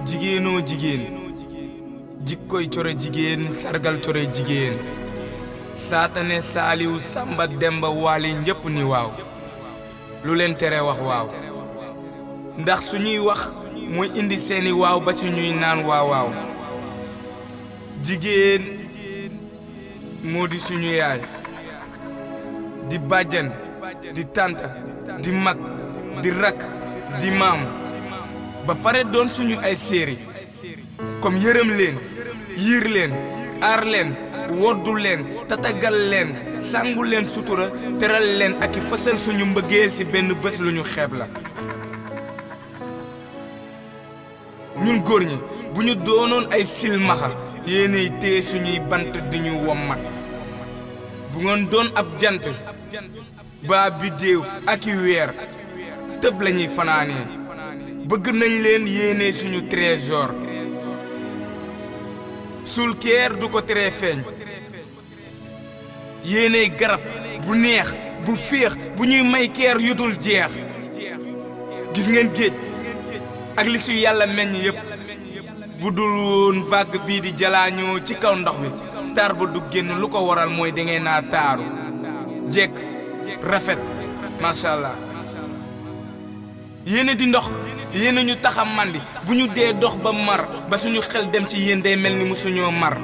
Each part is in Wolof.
jigéenoo jigéen jikkoy core jigéen sargal core jigéen saatane saaliw samba demba waali ñépp ni waaw lu leen tere wax waaw ndax suñuy wax mooy indi seeni waaw ba suñuy naan waaw waaw jigéen moo di suñu yaay di bàjjan di tànta di mag di rakk di maam ba pare doon suñu ay séeri comme yërëm leen yiir leen aar leen woddu leen tatagal leen sàngu leen sutura teral leen ak i fësal suñu mbëggeel ci benn bés lu ñu xeeb la ñun góor ñi bu ñu doonoon ay silmaxa yéenay téye suñuy bant di ñu wommat bu ngeen doon ab jant baa biddéew ak i weer tëb lañuy fanaanee bëgg nañ leen yéene suñu trésor suul keer du ko tere feeñ yéene garab bu neex bu féex bu ñuy may keer yudul jeex gis ngeen géej ak li su yàlla meññ yépp bu dul woon vague bii di jalaañoo ci kaw ndox bi taar ba du génn lu ko waral mooy dangeen naa taaru jekk rafet macha allah yéene di ndox yéene ñu taxa màndi bu ñu dee dox ba mar ba suñu xel dem ci yéen day mel ni musuñoo mar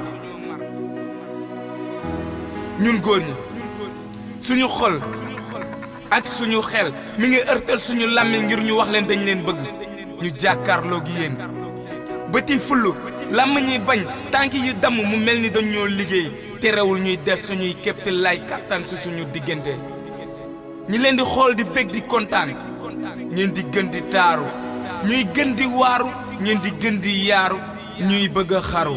ñun góor ñi suñu xol ak suñu xel mi ngi ërtal suñu làmmiñ ngir ñu wax leen dañ leen bëgg ñu jàkkaarloog yéen bëti fullu làmmiñ yi bañ tànk yi damm mu mel ni dañ ñoo liggéey terewul ñuy def suñuy képti lay kàttan si suñu diggante ñi leen di xool di bég di kontaan ñeen di gën di taaru ñuy gën di waaru ñeen di gën di yaaru ñuy bëgg a xaru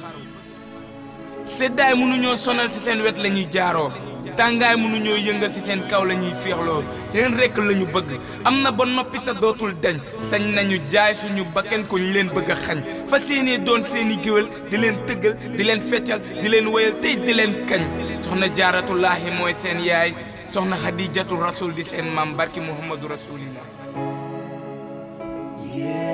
seddaay mënuñoo sonal ci seen wet la ñuy jaaroo tàngaay mënuñoo yëngal ci seen kaw la ñuy féexloo yéen rekk la ñu bëgg am na ba noppi te dootul deñ sañ nañu jaay suñu bakken ko ñu leen bëgg a xañ fa seeni doon seeni géwél di leen tëggal di leen feccal di leen wéyal tey di leen kañ soxna jaaratullaahi mooy seen yaay soxna xadijatu rasul di seen maam barki muhammadu rasulillah jigéen